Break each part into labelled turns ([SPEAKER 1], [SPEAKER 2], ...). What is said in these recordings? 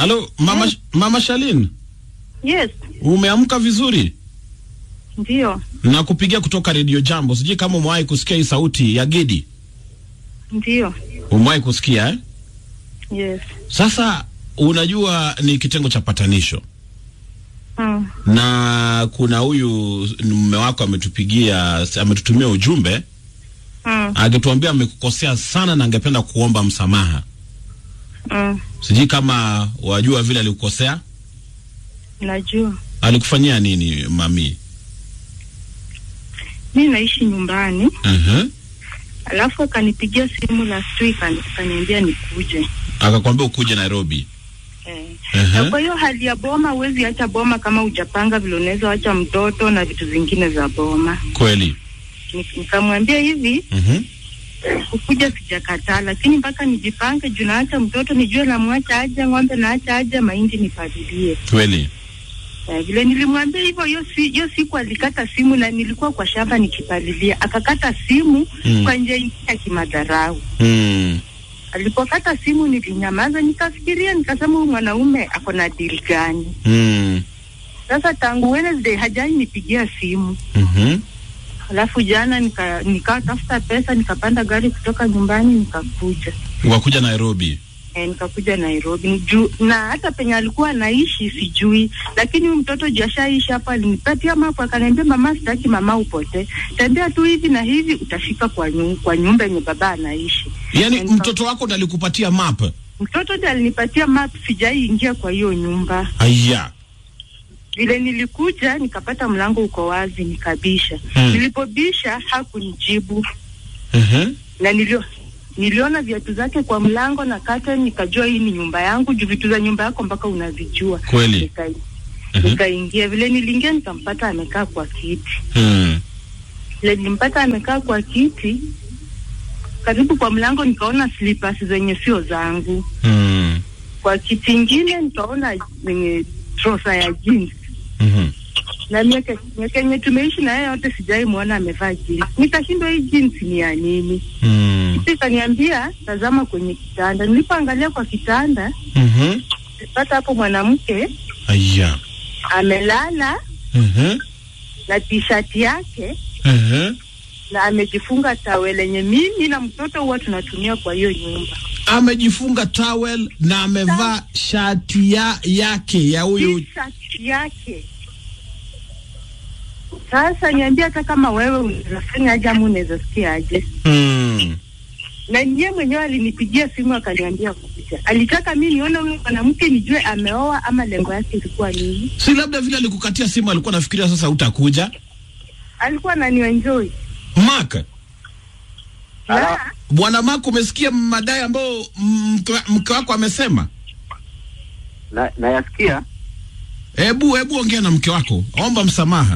[SPEAKER 1] Halo mama,
[SPEAKER 2] Yes.
[SPEAKER 1] mama Shalin,
[SPEAKER 2] Yes,
[SPEAKER 1] umeamka vizuri?
[SPEAKER 2] ndio,
[SPEAKER 1] Na kupigia kutoka Radio Jambo. Sijui kama umewahi kusikia hii sauti ya Gidi.
[SPEAKER 2] ndio.
[SPEAKER 1] Umewahi kusikia eh?
[SPEAKER 2] Yes.
[SPEAKER 1] Sasa unajua ni kitengo cha patanisho
[SPEAKER 2] Mm.
[SPEAKER 1] na kuna huyu mume wako ametupigia, ametutumia ujumbe
[SPEAKER 2] Mm.
[SPEAKER 1] akituambia amekukosea sana na angependa kuomba msamaha.
[SPEAKER 2] Mm.
[SPEAKER 1] Sijui kama wajua vile alikukosea,
[SPEAKER 2] Najua
[SPEAKER 1] alikufanyia nini mami?
[SPEAKER 2] mi naishi nyumbani,
[SPEAKER 1] uh
[SPEAKER 2] alafu akanipigia simu last week ani- akaniambia nikuje
[SPEAKER 1] Akakwambia ukuje Nairobi.
[SPEAKER 2] eh.
[SPEAKER 1] uh
[SPEAKER 2] Na kwa hiyo hali ya boma, huwezi acha boma kama hujapanga vile unaweza acha mtoto na vitu zingine za boma.
[SPEAKER 1] Kweli.
[SPEAKER 2] Ni- Nikamwambia hivi,
[SPEAKER 1] uh
[SPEAKER 2] kukuja sijakataa, lakini mpaka nijipange juu naacha mtoto, nijue namwacha aje, ng'ombe naacha aje, mahindi nipalilie.
[SPEAKER 1] Kweli.
[SPEAKER 2] Eh, vile nilimwambia hivyo, hiyo si, hiyo siku alikata simu na nilikuwa kwa shamba nikipalilia, akakata simu
[SPEAKER 1] Mm.
[SPEAKER 2] kwa njia ingine ya kimadharau.
[SPEAKER 1] mm.
[SPEAKER 2] Alipokata simu nilinyamaza, nikafikiria, nikasema huyu mwanaume ako na deal gani?
[SPEAKER 1] Mm.
[SPEAKER 2] Sasa tangu Wednesday hajai nipigia simu.
[SPEAKER 1] Mhm.
[SPEAKER 2] Alafu jana nika nikatafuta pesa, nikapanda gari kutoka nyumbani nikakuja
[SPEAKER 1] Wakuja Nairobi.
[SPEAKER 2] e, nikakuja Nairobi Niju, na hata penye alikuwa anaishi sijui, lakini huyu mtoto jashaishi hapa, alinipatia mapu akaniambia, mama, sitaki mama upotee, tembea tu hivi na hivi utafika kwa, nyu, kwa nyumba yenye baba anaishi.
[SPEAKER 1] Yaani
[SPEAKER 2] Nika-
[SPEAKER 1] mtoto wako ndo alikupatia map.
[SPEAKER 2] Mtoto ndiye alinipatia map, sijai ingia kwa hiyo nyumba.
[SPEAKER 1] Aya.
[SPEAKER 2] Vile nilikuja nikapata mlango uko wazi, nikabisha.
[SPEAKER 1] Hmm.
[SPEAKER 2] Nilipobisha hakunijibu
[SPEAKER 1] Mhm.
[SPEAKER 2] na nilio niliona viatu zake kwa mlango na kata, nikajua hii ni nyumba yangu, juu vitu za nyumba yako mpaka unavijua.
[SPEAKER 1] Kweli.
[SPEAKER 2] Nika,
[SPEAKER 1] Mhm.
[SPEAKER 2] nikaingia vile niliingia, nikampata amekaa kwa kiti.
[SPEAKER 1] Mm.
[SPEAKER 2] Vile nilimpata amekaa kwa kiti karibu kwa mlango, nikaona slippers zenye sio zangu.
[SPEAKER 1] Mm.
[SPEAKER 2] Kwa kiti ingine nikaona zenye trosa ya jeans
[SPEAKER 1] Mhm.
[SPEAKER 2] na miaka miaka yenye tumeishi na yeye yote sijai muona amevaa jeans. Nikashindwa hii jeans ni ya nini?
[SPEAKER 1] Mm.
[SPEAKER 2] Kisha ikaniambia tazama kwenye kitanda. Nilipoangalia kwa kitanda,
[SPEAKER 1] Mhm.
[SPEAKER 2] nilipata hapo mwanamke
[SPEAKER 1] Aya.
[SPEAKER 2] amelala
[SPEAKER 1] Mhm.
[SPEAKER 2] na t-shirt yake
[SPEAKER 1] Mhm.
[SPEAKER 2] na amejifunga tawel lenye mimi na mtoto huwa tunatumia kwa hiyo nyumba.
[SPEAKER 1] Amejifunga towel na amevaa shati ya yake ya huyu.
[SPEAKER 2] T-shirt yake. Sasa niambia, hata kama wewe unaweza fanya aje ama unaweza sikia aje?
[SPEAKER 1] Mm.
[SPEAKER 2] na niye mwenyewe alinipigia simu akaniambia kuja. Alitaka mi nione huyu mwanamke nijue ameoa ama lengo yake ilikuwa nini.
[SPEAKER 1] Si labda vile alikukatia simu alikuwa nafikiria sasa utakuja.
[SPEAKER 2] Alikuwa ananienjoy
[SPEAKER 1] Mark,
[SPEAKER 2] na
[SPEAKER 1] bwana Mark umesikia madai ambayo mke mke wako amesema?
[SPEAKER 3] na nayasikia
[SPEAKER 1] Hebu hebu ongea na mke wako. Omba msamaha.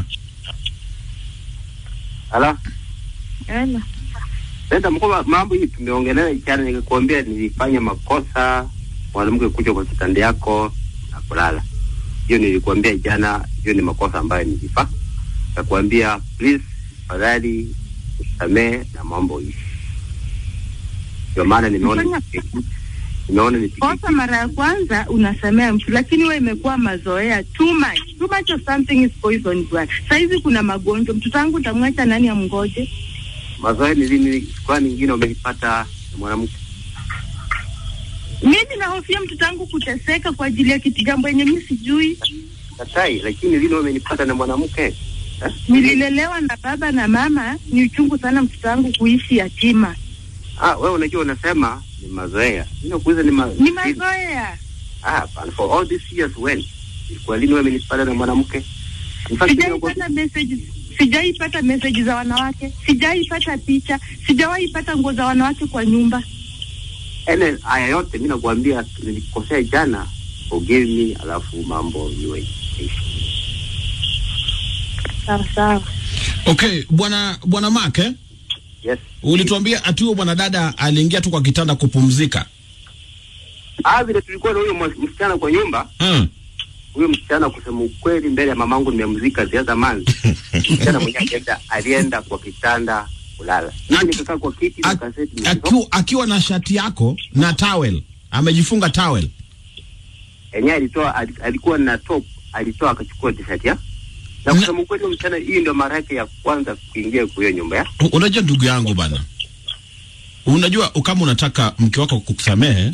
[SPEAKER 3] ala
[SPEAKER 2] Ela.
[SPEAKER 3] sasa mko mambo hii tumeongelea jana, nikakwambia nilifanya makosa mwanamke kuja kwa kitanda yako na kulala. Hiyo nilikwambia jana, hiyo ni makosa ambayo nilifanya. Nikakwambia please, fadhali usamee na mambo hii. Ndio maana nimeona
[SPEAKER 2] Fanya-
[SPEAKER 3] nimeona nipige
[SPEAKER 2] kosa mara ya kwanza unasamea mtu, lakini wewe imekuwa mazoea too much. Too much of something is poison bwana. Saizi kuna magonjwa, mtoto wangu utamwacha nani amngoje?
[SPEAKER 3] mazoea. Ni lini kwa nyingine umenipata na mwanamke?
[SPEAKER 2] Mimi nahofia mtoto wangu kuteseka kwa ajili ya kitu jambo yenye mimi sijui.
[SPEAKER 3] Katai, lakini lini umenipata na mwanamke eh?
[SPEAKER 2] Nililelewa na baba na mama, ni uchungu sana mtoto wangu kuishi yatima.
[SPEAKER 3] Ah, wewe unajua unasema ni mazoea. Mimi nakuuliza ni ma
[SPEAKER 2] Ni mazoea.
[SPEAKER 3] Ah, and for all these years when? Kwa lini wewe umenipata na mwanamke? In fact, mimi nakwambia-
[SPEAKER 2] sijaipata message sijaipata message za wanawake sijaipata picha sijawahi pata nguo za wanawake kwa nyumba
[SPEAKER 3] ene haya yote mimi nakwambia nilikosea jana, forgive me, alafu mambo iwe
[SPEAKER 2] sawa sawa
[SPEAKER 1] Okay, bwana bwana Mark eh?
[SPEAKER 3] yes.
[SPEAKER 1] Ulituambia ati huyo bwana dada aliingia tu kwa kitanda kupumzika.
[SPEAKER 3] Ah, vile tulikuwa na huyo mwas- msichana kwa nyumba,
[SPEAKER 1] Mm.
[SPEAKER 3] huyo msichana kusema ukweli, mbele ya mamangu nimemzika zia zamani. msichana mwenyewe alienda alienda kwa kitanda kulala, mimi
[SPEAKER 1] Aki-
[SPEAKER 3] nikakaa kwa kiti na
[SPEAKER 1] Ak-
[SPEAKER 3] kaseti
[SPEAKER 1] Akiwa akiwa na shati yako na towel. Amejifunga towel.
[SPEAKER 3] yenyewe alitoa ali- alikuwa na top alitoa akachukua t-shirt ya na
[SPEAKER 1] Na-
[SPEAKER 3] kusema ukweli huyo msichana hii ndio mara yake ya kwanza kuingia kwa hiyo nyumba ya
[SPEAKER 1] U- Unajua ndugu yangu bana, unajua kama unataka mke wako kukusamehe,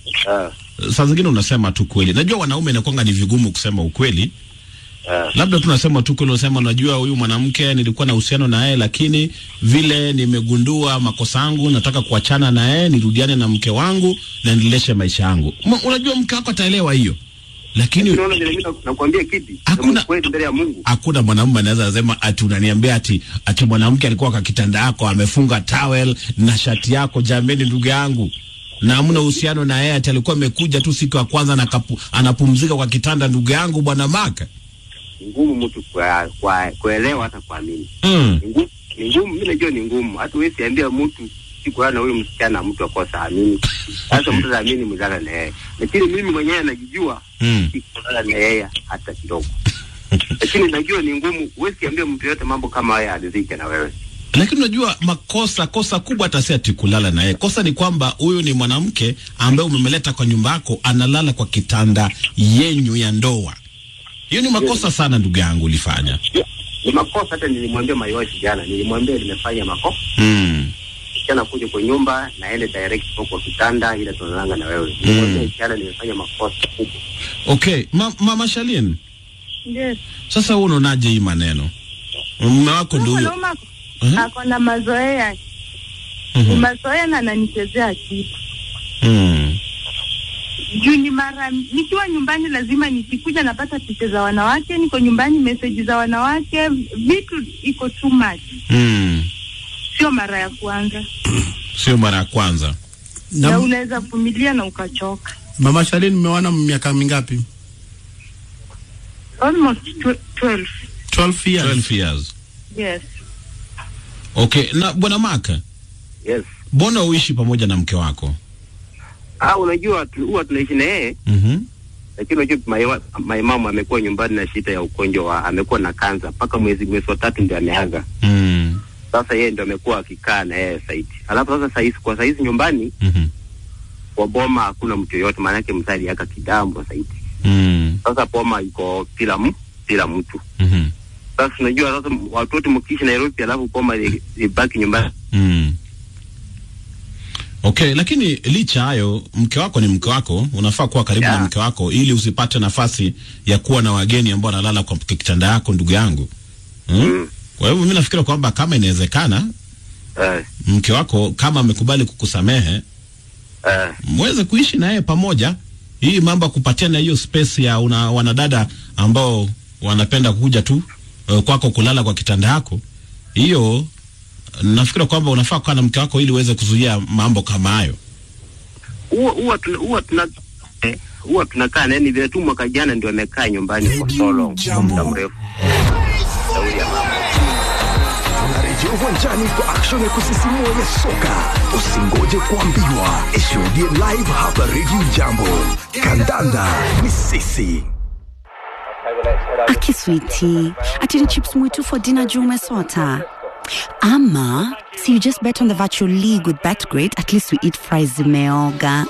[SPEAKER 3] uh,
[SPEAKER 1] saa zingine unasema tu kweli. Najua wanaume inakwanga ni vigumu kusema ukweli,
[SPEAKER 3] uh,
[SPEAKER 1] labda tunasema tu kweli, unasema unajua, huyu mwanamke nilikuwa na uhusiano na yeye, lakini vile nimegundua makosa yangu, nataka kuachana na yeye, nirudiane na mke wangu na niendeshe maisha yangu. Ma- Unajua mke wako ataelewa hiyo, lakini
[SPEAKER 3] unaona vile mimi na- nakwambia kipi
[SPEAKER 1] Hakuna-
[SPEAKER 3] Sema kweli mbele ya Mungu
[SPEAKER 1] hakuna mwanamume anaweza sema ati unaniambia ati ati mwanamke alikuwa kwa kitanda yako amefunga towel na shati yako. Jameni, ndugu yangu, na hamna uhusiano na yeye, ati alikuwa amekuja tu siku ya kwanza na kapu, anapumzika kwa kitanda. Ndugu yangu, bwana Maka,
[SPEAKER 3] ni ngumu mtu kwa, kwa, kuelewa hata kuamini
[SPEAKER 1] mm.
[SPEAKER 3] ni ngumu ni ngumu mimi najua ni ngumu hata wewe siambia mtu siku na huyo msichana mtu akosa amini sasa mtu anaamini mzala na yeye lakini mimi mwenyewe najijua
[SPEAKER 1] Mm.
[SPEAKER 3] sikulala na yeye hata kidogo lakini najua ni ngumu wewe siambia mtu yote mambo kama haya alizike na wewe
[SPEAKER 1] Lakini unajua makosa, kosa kubwa hata si ati kulala na yeye. Kosa ni kwamba huyu ni mwanamke ambaye umemleta kwa nyumba yako, analala kwa kitanda yenyu ya ndoa. Hiyo ni makosa sana, ndugu yangu, ulifanya.
[SPEAKER 3] ni makosa hata nilimwambia maiwashi jana nilimwambia nimefanya makosa
[SPEAKER 1] Mm.
[SPEAKER 3] msichana kuja kwa nyumba naende direct kwa kwa kitanda ile tunalanga na wewe nilimwambia jana nimefanya makosa kubwa
[SPEAKER 1] Okay, ma, mama Shalin,
[SPEAKER 2] Yes.
[SPEAKER 1] sasa wewe unaonaje hii maneno? Mume wako ndio huyo.
[SPEAKER 2] Mwanaume ako-
[SPEAKER 1] Mhm.
[SPEAKER 2] ako na mazoea ni
[SPEAKER 1] Mhm.
[SPEAKER 2] mazoea na ananichezea akili
[SPEAKER 1] Mm.
[SPEAKER 2] juu ni mara nikiwa nyumbani lazima nikikuja napata picha za wanawake niko nyumbani meseji za wanawake vitu iko too much
[SPEAKER 1] Mm.
[SPEAKER 2] sio mara ya kwanza
[SPEAKER 1] Sio mara ya kwanza.
[SPEAKER 2] na,
[SPEAKER 4] Na
[SPEAKER 2] unaweza vumilia na ukachoka
[SPEAKER 4] mama Shalin, mmeoana miaka mingapi?
[SPEAKER 2] almost tw- 12
[SPEAKER 4] 12 years.
[SPEAKER 1] 12 years.
[SPEAKER 2] yes
[SPEAKER 1] Okay, na bwana Maka,
[SPEAKER 3] yes
[SPEAKER 1] mbona uishi pamoja na mke wako?
[SPEAKER 3] ah unajua tu- huwa tunaishi na yeye
[SPEAKER 1] Mhm.
[SPEAKER 3] lakini unajua maiwa- maimamu amekuwa nyumbani na shida ya ugonjwa wa amekuwa na kansa mpaka mwezi mwezi wa tatu ndio ameaga
[SPEAKER 1] Mm.
[SPEAKER 3] sasa yeye ndio amekuwa akikaa na yeye saidi alafu sasa sahizi kwa sahizi nyumbani
[SPEAKER 1] Mhm.
[SPEAKER 3] kwa boma hakuna mtu yoyote maanake mzali aka kidambo saidi
[SPEAKER 1] Mm.
[SPEAKER 3] sasa boma iko bila m bila mtu
[SPEAKER 1] Mhm.
[SPEAKER 3] sasa unajua sasa watu wote mkiishi Nairobi alafu boma li- libaki nyumbani
[SPEAKER 1] Mm. Okay, lakini licha hayo, mke wako ni mke wako, unafaa kuwa karibu
[SPEAKER 3] Yeah.
[SPEAKER 1] na mke wako ili usipate nafasi ya kuwa na wageni ambao wanalala kwa kitanda yako, ndugu yangu. Mm?
[SPEAKER 3] Mm.
[SPEAKER 1] Kwa hivyo mimi nafikiri kwamba kama inawezekana
[SPEAKER 3] eh,
[SPEAKER 1] mke wako kama amekubali kukusamehe
[SPEAKER 3] eh,
[SPEAKER 1] mweze kuishi naye pamoja. Hii mambo ya kupatiana hiyo space ya una, wanadada ambao wanapenda kuja tu uh, kwako kulala kwa kitanda yako, hiyo nafikiri kwamba unafaa kukaa na mke wako ili uweze kuzuia mambo kama hayo.
[SPEAKER 3] huwa huwa tuna huwa tuna eh, huwa tunakaa na yeye. ni vile tu mwaka jana ndio amekaa nyumbani kwa so long kwa muda mrefu Shauri ya mama.
[SPEAKER 5] Tunarejea uwanjani kwa action ya kusisimua ya soka. Usingoje kuambiwa, ishuhudie live hapa Radio Jambo. Kandanda ni sisi.
[SPEAKER 6] Aki sweetie, ati ni chips mwitu for dinner juu umesota. Ama, so you just bet on the virtual league with BetGreat, at least we eat fries zimeoga.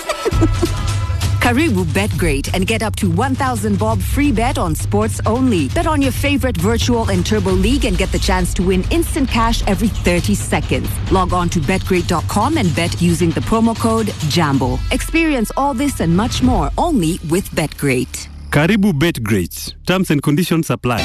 [SPEAKER 7] Karibu BetGreat and get up to 1000 bob free bet on sports only. Bet on your favorite virtual and turbo league and get the chance to win instant cash every 30 seconds. Log on to betgreat.com and bet using the promo code JAMBO. Experience all this and much more only with BetGreat.
[SPEAKER 8] Karibu BetGreat. Terms and conditions apply.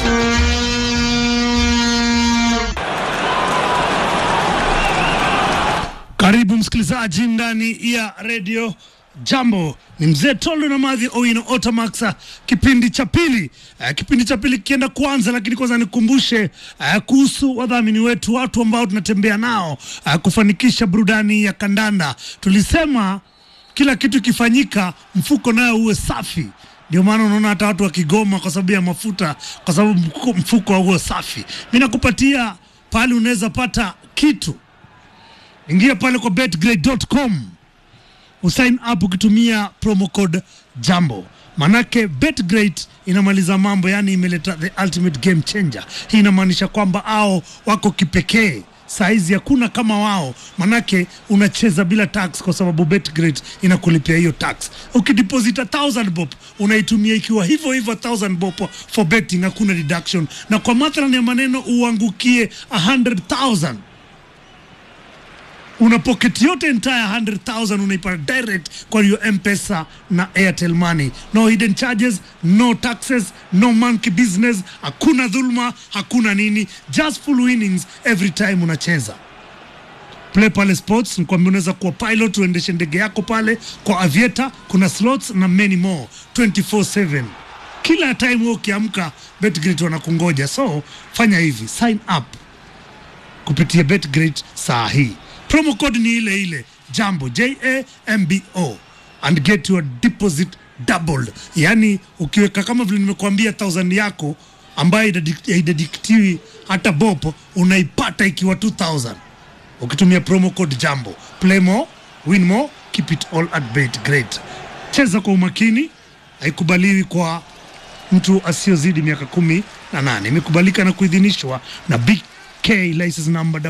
[SPEAKER 9] Karibu msikilizaji ndani ya redio Jambo. Ni mzee Tolo na Madhi Owino Otamaxa, kipindi cha pili. Uh, kipindi cha pili kikienda kuanza, lakini kwanza nikumbushe uh, kuhusu wadhamini wetu, watu ambao tunatembea nao uh, kufanikisha burudani ya kandanda. Tulisema kila kitu kifanyika, mfuko nayo uwe safi. Ndio maana unaona hata watu wakigoma kwa sababu ya mafuta, kwa sababu mfuko- mfuko hauwe safi. Mi nakupatia pale unaweza pata kitu ingia pale kwa betgrade.com usign up ukitumia promo code jambo manake betgrade inamaliza mambo yani imeleta the ultimate game changer hii inamaanisha kwamba ao wako kipekee saizi hakuna kama wao, manake unacheza bila tax kwa sababu Betgrid inakulipia hiyo tax. Ukideposita 1000 bob unaitumia ikiwa hivyo hivyo 1000 bob for betting, hakuna deduction, na kwa mathalan ya maneno uangukie 100,000 una pocket yote entire 100,000 unaipata direct kwa hiyo M-Pesa na Airtel Money. No hidden charges, no taxes, no monkey business, hakuna dhulma, hakuna nini, just full winnings every time unacheza. Play pale sports, nikwambia unaweza kuwa pilot uendeshe ndege yako pale kwa aviator, kuna slots na many more 24/7 kila time wewe ukiamka Betgrid wanakungoja, so fanya hivi, sign up kupitia Betgrid saa hii. Promo code ni ile ile jambo J A M B O and get your deposit doubled. Yani ukiweka kama vile nimekuambia 1000 yako ambayo haidadi- haidadiktiwi hata bopo, unaipata ikiwa 2000 ukitumia promo code jambo. Play more, win more, keep it all at Betgrid. Cheza kwa umakini, haikubaliwi kwa mtu asiyozidi miaka kumi na nane. Imekubalika na kuidhinishwa na BK license number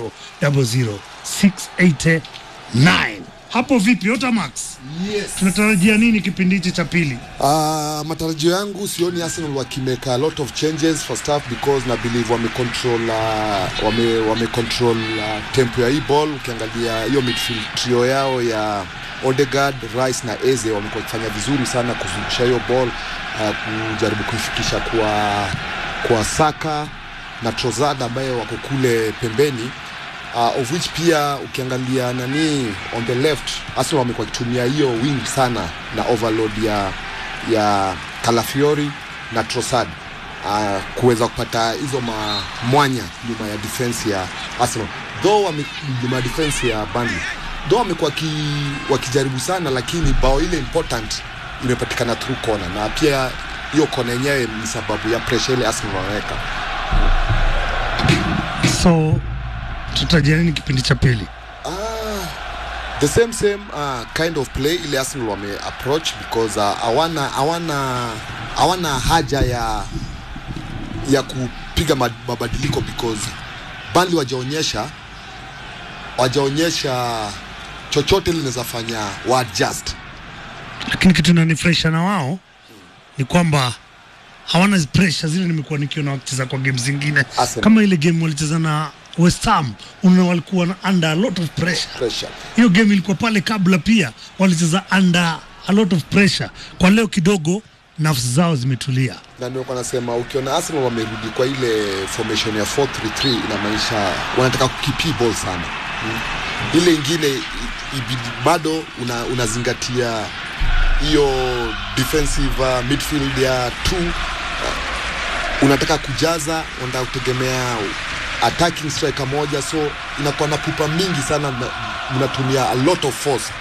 [SPEAKER 9] 0000689. Hapo vipi Otamax?
[SPEAKER 10] Yes.
[SPEAKER 9] Tunatarajia nini kipindi hichi cha pili?
[SPEAKER 10] Uh, matarajio yangu sioni Arsenal wakimeka a lot of changes first half because na believe wame control uh, wame, wame control uh, tempo ya hii ball. Ukiangalia hiyo midfield trio yao ya Odegaard, Rice na Eze wamekuwa wakifanya vizuri sana kuzungusha hiyo ball uh, kujaribu kuifikisha kwa kwa Saka na Trossard ambaye wako kule pembeni uh, of which pia ukiangalia nani on the left Arsenal wamekuwa wakitumia hiyo wing sana na overload ya ya Calafiori na Trossard uh, kuweza kupata hizo ma, mwanya nyuma ya defense ya Arsenal though wame, nyuma ya defense ya Burnley though wamekuwa waki- wakijaribu sana lakini bao ile important imepatikana through corner na pia hiyo kona yenyewe ni sababu ya pressure ile Arsenal wanaweka
[SPEAKER 9] So tutarajia nini kipindi cha pili?
[SPEAKER 10] the same same uh, kind of play ile Arsenal wame approach because uh, hawana hawana hawana haja ya ya kupiga ma- mabadiliko because Burnley wajaonyesha wajaonyesha chochote linaweza fanya wa adjust
[SPEAKER 9] Lakini kitu inanifurahisha na wao ni kwamba hawana zi- pressure zile nimekuwa nikiona wakicheza kwa game zingine
[SPEAKER 10] Arsenal.
[SPEAKER 9] kama ile game walicheza na West Ham, unaona walikuwa na under a lot of pressure.
[SPEAKER 10] pressure
[SPEAKER 9] hiyo game ilikuwa pale kabla pia walicheza under a lot of pressure. Kwa leo kidogo nafsi zao zimetulia.
[SPEAKER 10] na ndio kwa nasema ukiona Arsenal wamerudi kwa ile formation ya 4-3-3 inamaanisha wanataka kukipi ball sana mm. ile ingine i- ibidi bado una, unazingatia hiyo defensive uh, midfield ya two uh, unataka kujaza unataka kutegemea attacking striker moja so inakuwa na pupa mingi sana na- mnatumia a lot of force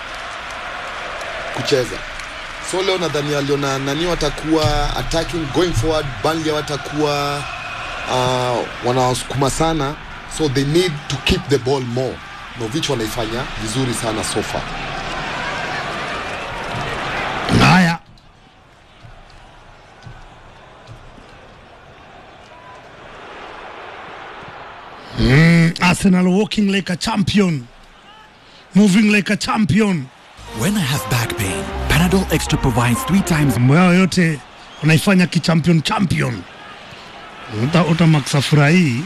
[SPEAKER 10] kucheza so leo nadhani aliona nani watakuwa attacking going forward Burnley watakuwa uh, wanawasukuma sana so they need to keep the ball more Novich wanaifanya vizuri sana so far
[SPEAKER 9] Haya, mm, Arsenal walking like a champion, moving like a champion.
[SPEAKER 11] When I have back pain, Panadol Extra provides three times
[SPEAKER 9] Mambo yao yote wanaifanya kichampion champion. Uta, uta Max afurahii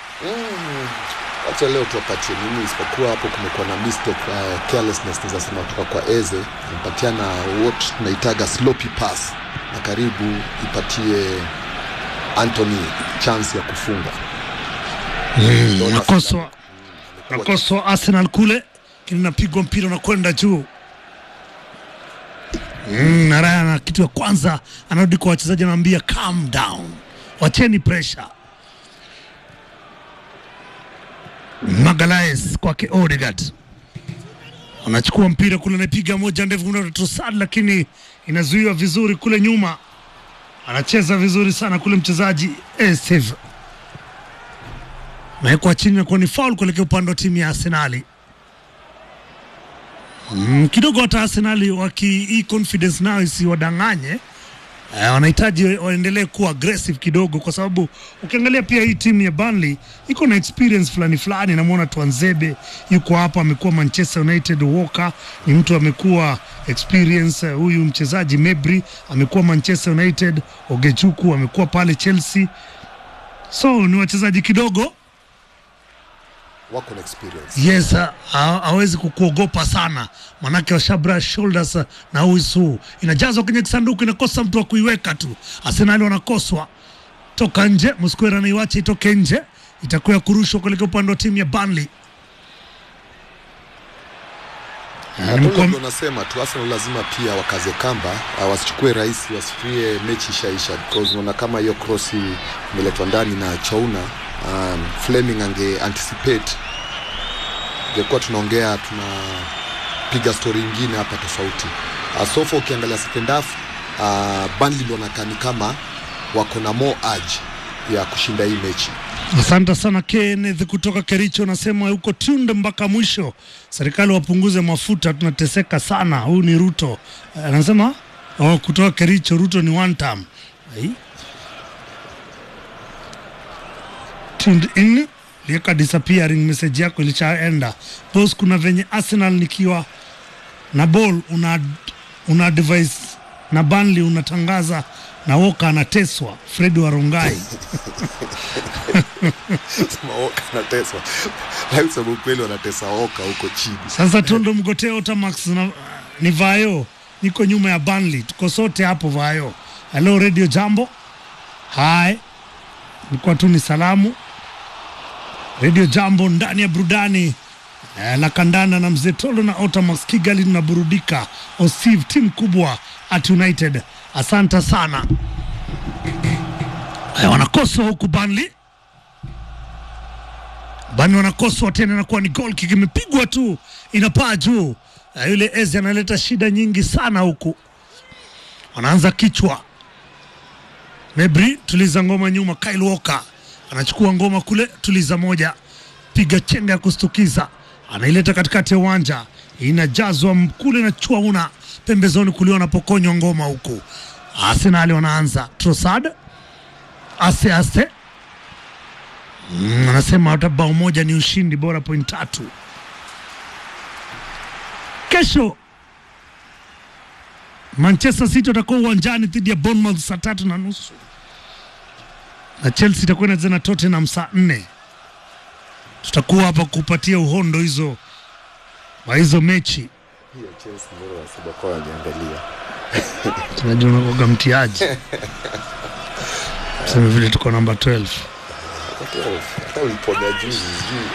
[SPEAKER 10] wacha leo tuwapatie nini isipokuwa hapo kumekuwa na mistake uh, carelessness naweza sema kutoka kwa eze mpatiana what tunaitaga sloppy pass na karibu ipatie Anthony chance ya kufunga Ndio
[SPEAKER 9] nakoswa nakoswa Arsenal kule, lakini napigwa mpira unakwenda juu mm, na Raya na kitu ya kwanza anarudi kwa wachezaji, anawaambia calm down, wacheni pressure. Magalaes kwake Odegaard anachukua mpira kule, anapiga moja ndefu kuna Trossard, lakini inazuiwa vizuri kule nyuma. Anacheza vizuri sana kule mchezaji Esteve nawekwa chini na kuwa ni faul kuelekea upande wa timu ya Arsenali. Mm, kidogo hata Arsenali waki hii confidence nayo isiwadanganye, Eh, wanahitaji waendelee kuwa aggressive kidogo, kwa sababu ukiangalia pia hii timu ya Burnley iko na experience fulani fulani. Namwona Twanzebe yuko hapa, amekuwa Manchester United. Walker ni mtu amekuwa experience. Eh, Huyu mchezaji Mebri amekuwa Manchester United. Ogechuku amekuwa pale Chelsea, so ni wachezaji kidogo
[SPEAKER 10] wako na experience
[SPEAKER 9] Yes, ha- ha- hawezi kukuogopa sana, manake washabra shoulders uh, na uisu inajazwa kwenye kisanduku, inakosa mtu wa kuiweka tu. Arsenal wanakoswa toka nje, Msquera anaiwacha itoke nje, itakuwa ya kurushwa kuelekea upande wa timu ya Burnley. Ah, nimekuwa-
[SPEAKER 10] Ndio nasema tu Arsenal lazima pia wakaze kamba, uh, wasichukue rahisi, wasifikirie mechi ishaisha, because unaona kama hiyo cross imeletwa ndani na Chouna, um, Fleming ange anticipate, ingekuwa tunaongea tunapiga story ingine hapa tofauti. Uh, so far ukiangalia second half uh, Burnley wanakaa ni kama wako na more urge ya kushinda hii mechi.
[SPEAKER 9] Asante sana Kenneth kutoka Kericho, nasema huko tunde mpaka mwisho. Serikali wapunguze mafuta, tunateseka sana. Huyu ni Ruto Eh, anasema oh, kutoka Kericho. Ruto ni one term. Ai. Tuned in lieka disappearing message yako ilishaenda boss. Kuna venye Arsenal nikiwa na ball una, una advise na Burnley unatangaza na Walker anateswa. Fred Warongai
[SPEAKER 10] Sema Oka anateswa, lakini sababu kweli wanatesa Oka huko chini.
[SPEAKER 9] Sasa Tondo Mgoteo Otamax na, ni Vayo, niko nyuma ya Burnley, tuko sote hapo Vayo. Hello Radio Jambo. Hai, nilikuwa tu ni salamu Radio Jambo ndani ya burudani eh, la kandanda na mzee Tolo na Otamax Kigali, tunaburudika. Osiv timu kubwa at United, asante sana. Eh, wanakoswa huku Burnley Bani wanakoswa tena, inakuwa ni goal kick imepigwa tu inapaa juu. Uh, yule Eze analeta shida nyingi sana huku, wanaanza kichwa. Mebri tuliza ngoma nyuma, Kyle Walker anachukua ngoma kule, tuliza moja, piga chenga ya kustukiza, anaileta katikati ya uwanja, inajazwa m- kule na Chuauna pembezoni kulia, wanapokonywa ngoma huku. Arsenal wanaanza Trossard ase ase Mm, anasema hata bao moja ni ushindi bora, point tatu. Kesho Manchester City watakuwa uwanjani dhidi ya Bournemouth saa tatu na nusu na Chelsea itakuwa inacheza na Tottenham saa nne. Tutakuwa hapa kupatia uhondo hizo wa hizo mechi.
[SPEAKER 10] Hiyo Chelsea ndio wanasema kwa waniangalia.
[SPEAKER 9] Tunajua unakuwaga mtiaji, sema vile tuko namba 12
[SPEAKER 10] Hata uliponya juzi sijui.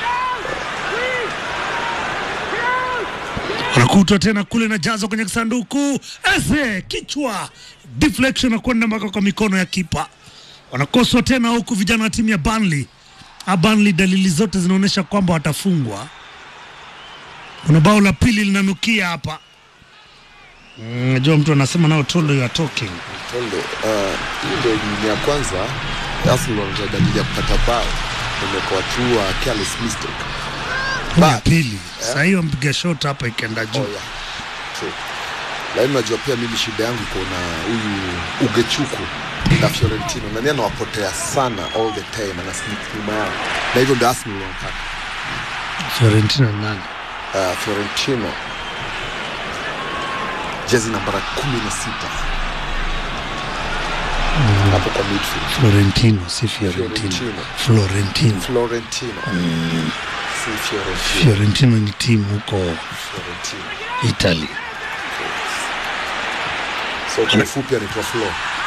[SPEAKER 9] wanakutwa tena kule na jazo kwenye kisanduku ese kichwa deflection na kwenda mpaka kwa mikono ya kipa wanakoswa tena huku vijana wa timu ya Burnley Ah, Burnley dalili zote zinaonyesha kwamba watafungwa kuna bao la pili linanukia hapa Mm, najua mtu anasema nao tolo ya talking
[SPEAKER 10] Tondo, uh, hii ndio ni ya kwanza Arsenal wanaanza dalili ya kupata bao. Imekuwa tu uh, careless mistake.
[SPEAKER 9] Hii ya pili sasa hiyo mpiga shot hapa ikaenda juu
[SPEAKER 10] Oh, yeah. True. Lakini unajua pia mimi shida yangu iko na huyu Ugechuku na Fiorentino. Nani anawapotea sana all the time, ana sneak nyuma yao. Na hivyo ndio Arsenal wanataka.
[SPEAKER 9] Fiorentina ni nani
[SPEAKER 10] Uh, Fiorentino jezi nambara kumi na sita hapo kwa midfield.
[SPEAKER 9] Florentino si Fiorentino
[SPEAKER 10] Fiorentino.
[SPEAKER 9] Florentino
[SPEAKER 10] Florentino si Fiorentino.
[SPEAKER 9] Fiorentino ni timu huko
[SPEAKER 10] Fiorentino.
[SPEAKER 9] Italy
[SPEAKER 10] So kwa ufupi anaitwa Flo.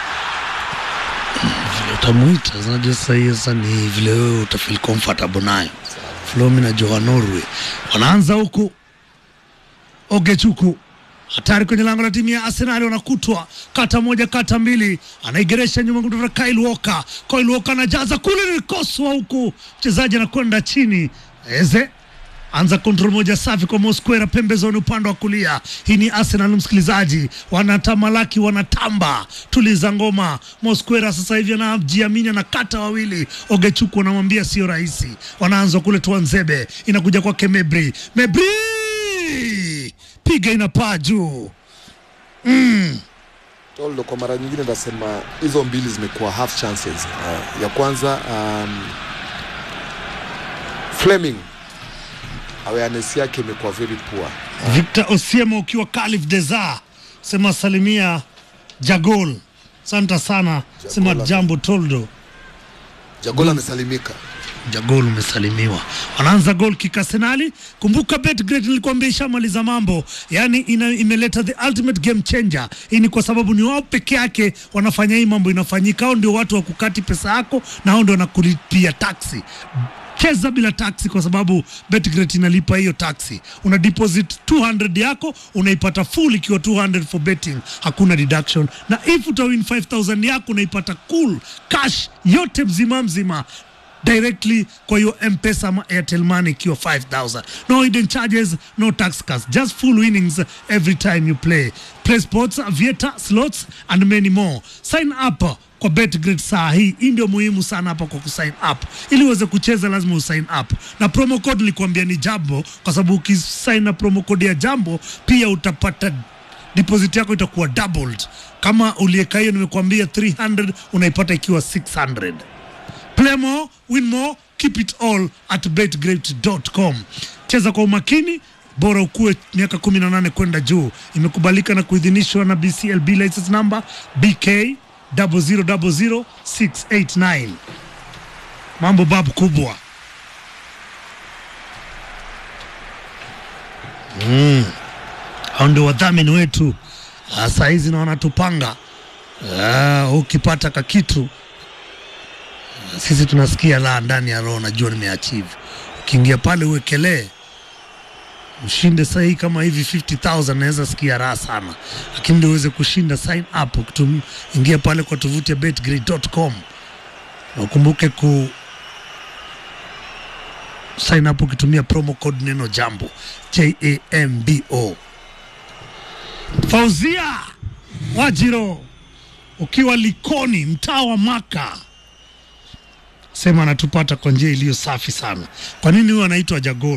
[SPEAKER 9] vile utamuita unajua sasa hiyo sasa ni vile wewe utafeel comfortable nayo Flomi na Joha Norway wanaanza huku Ogechuku hatari kwenye lango la timu ya Arsenal, wanakutwa kata moja kata mbili, anaigeresha nyuma kutoka Kyle Walker. Kyle Walker anajaza kule, nilikoswa huku, mchezaji anakwenda chini. Eze anza kontrol moja safi kwa Mosquera pembezoni upande wa kulia. Hii ni Arsenal msikilizaji, wanatamalaki wanatamba, tuliza ngoma. Mosquera sasa hivi anajiamini, anakata wawili. Ogechuku anamwambia sio rahisi, wanaanza kule Tuanzebe, inakuja kwake Mebri, Mebri piga inapaa juu mm.
[SPEAKER 10] Toldo, kwa mara nyingine nasema hizo mbili zimekuwa half chances. Uh, ya kwanza um, Fleming awareness yake imekuwa very poor.
[SPEAKER 9] Victor Osiemo ukiwa Calif Desar sema salimia Jagol. Asante sana, sema jambo Toldo.
[SPEAKER 10] Jagol amesalimika.
[SPEAKER 9] Jagol umesalimiwa. Wanaanza gol kick Arsenali. Kumbuka Betgret nilikwambia ishamaliza mambo, yaani ina, imeleta the ultimate game changer. Hii ni kwa sababu ni wao peke yake wanafanya hii mambo inafanyika. Hao ndio watu wa kukati pesa yako na hao ndio wanakulipia taxi. Cheza bila taxi kwa sababu Betgret inalipa hiyo taxi. Una deposit 200 yako unaipata full ikiwa 200 for betting, hakuna deduction. Na if utawin 5000 yako unaipata cool cash yote mzima mzima directly kwa hiyo mpesa ama airtel money ikiwa 5000 no hidden charges no tax cuts just full winnings every time you play play sports vieta slots and many more sign up kwa betgrid saa hii hii ndio muhimu sana hapa kwa kusign up ili uweze kucheza lazima usign up na promo code nilikuambia ni jambo kwa sababu ukisign na promo code ya jambo pia utapata deposit yako itakuwa doubled kama ulieka hiyo nimekuambia 300 unaipata ikiwa 600 play more win more keep it all at betgreat.com cheza kwa umakini bora ukuwe miaka 18 kwenda juu imekubalika na kuidhinishwa na bclb license number bk 0000689 mambo babu kubwa mm. hao ndio wadhamini wetu Ah, saa hizi na wanatupanga Ah, ukipata kakitu sisi tunasikia la ndani ya roho, najua nimeachieve. Ukiingia pale uwekelee ushinde sahii kama hivi 50000 naweza sikia raha sana, lakini ndio uweze kushinda, sign up ukitum, ingia pale kwa tovuti ya betgrid.com na ukumbuke ku sign up ukitumia promo code neno jambo jambo. Fauzia Wajiro ukiwa Likoni, mtaa wa Maka sema anatupata kwa njia iliyo safi sana. Kwa nini huyo anaitwa Jagol?